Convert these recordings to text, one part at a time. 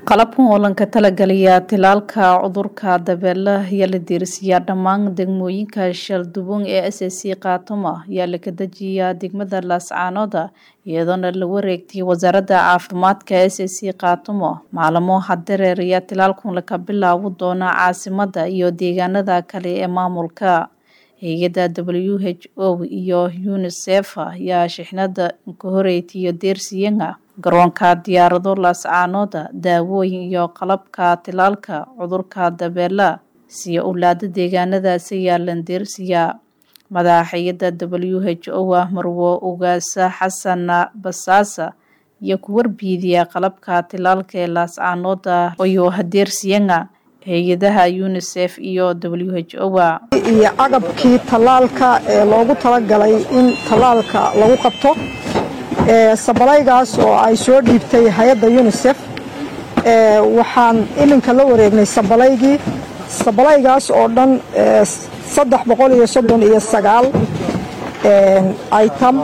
qalabkan oo lanka talagelaya tilaalka cudurka dabeelaha ayaa la diirsiyaa dhammaan degmooyinka shalduban ee s c kaatuma ayaa la kadajiyaa degmada laascaanooda iyadoona la wareegtay wasaaradda caafimaadka s c kaatumo maalamo hadereer ayaa tilaalkan laka bilaabi doona caasimada iyo deegaanada kale ee maamulka hay-adda w h o iyo unisef ayaa shixnada ka horeytiyo deersiyana garoonka diyaarado laascaanooda daawooyin iyo qalabka tilaalka cudurka dabeela siya owlaada deegaanadaas ayaa landeersiyaa madaxa hay-adda w h o ah marwo ugaasa xasana basaasa iyo ku warbiidiya qalabka tilaalka ee laascaanooda iyo hadeersiyana hay-adaha unisef iyo w h o iyo agabkii tallaalka ee loogu talagalay in tallaalka lagu qabto sabalaygaas oo ay soo dhiibtay hay-adda unisef waxaan iminka la wareegnay sabalaygii sabalaygaas oo dhan saddex boqol iyo soddon iyo sagaal item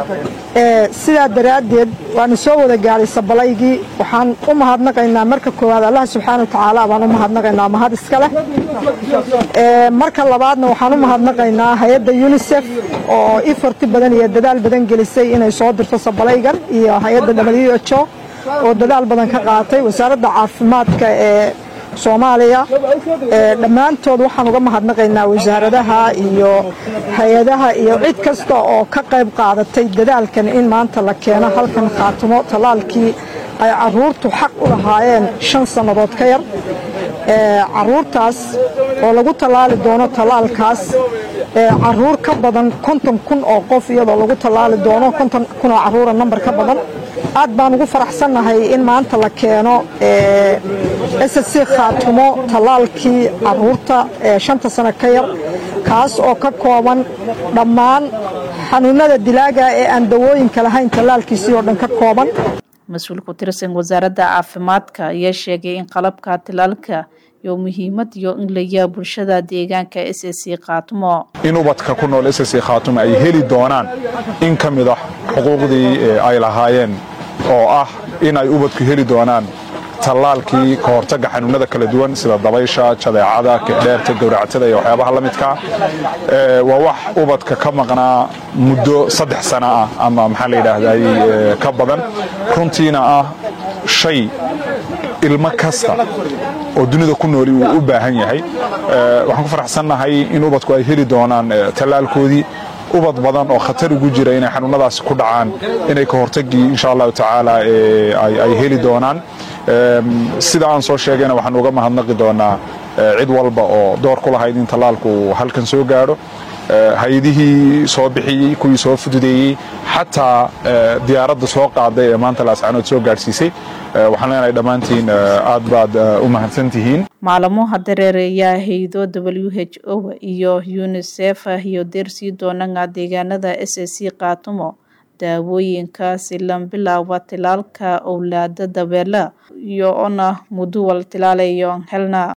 sidaa daraaddeed waana soo wada gaadhay sabalaygii waxaan u mahadnaqaynaa marka koowaad allah subxaana watacaala baan u mahadnaqaynaa mahad iska leh marka labaadna waxaan u mahadnaqaynaa hay-adda unisef oo ifarti badan iyo dadaal badan gelisay inay soo dirto sabalaygan iyo hay-adda w h o oo dadaal badan ka qaatay wasaaradda caafimaadka ee soomaaliya dhammaantood waxaan uga mahadnaqaynaa wasaaradaha iyo hay-adaha iyo cid kasta oo ka qayb qaadatay dadaalkan in maanta la keeno halkan khaatimo tallaalkii ay caruurtu xaq u lahaayeen shan sannadood ka yar caruurtaas oo lagu tallaali doono tallaalkaas caruur ka badan konton kun oo qof iyadoo lagu tallaali doono konton kun oo caruura nambar ka badan aad baan ugu faraxsannahay in maanta la keeno s c khaatumo tallaalkii caruurta ee shanta sano ka yar kaas oo ka kooban dhammaan xanuunada dilaaga ee aan dawooyinka lahayn tallaalkiisii oo dhan ka kooban mas-uul ku tirsan wasaaradda caafimaadka ayaa sheegay in qalabka tilaalka iyo muhiimad iyo in layaa bulshada deegaanka s c khaatumo in ubadka ku nool s c khaatumo ay heli doonaan in ka mid ah xuquuqdii ay lahaayeen oo ah in ay ubadku heli doonaan tallaalkii ka hortagga xanuunada kala duwan sida dabaysha jadeecada kicdheerta gowracatada iyo waxyaabaha la midka waa wax ubadka ka maqnaa muddo saddex sana ah ama maxaa la yidhaahday ka badan runtiina ah shay ilmo kasta oo dunida ku nooli uu u baahan yahay waxaan ku faraxsannahay in ubadku ay heli doonaan tallaalkoodii ubad badan oo khatar ugu jira inay xanuunadaasi ku dhacaan inay ka hortagii insha allahu tacaala ay heli doonaan sida aan soo sheegayna waxaan uga mahadnaqi doonaa cid walba oo door ku lahayd in tallaalku halkan soo gaadho hay-adihii soo bixiyey kuwii soo fududeeyey xataa diyaaradda soo qaaday ee maanta laascaanood soo gaadhsiisay waxaan leenahay dhammaantiin aad baad u mahadsantihiin maalamo hadereereeyaa haydo w h o iyo unisef iyo deersii doonana deegaanada s c kaatumo daawooyinka silan bilaaba tilaalka owlaada dabeela iyo ona muduwal tilaalayo helna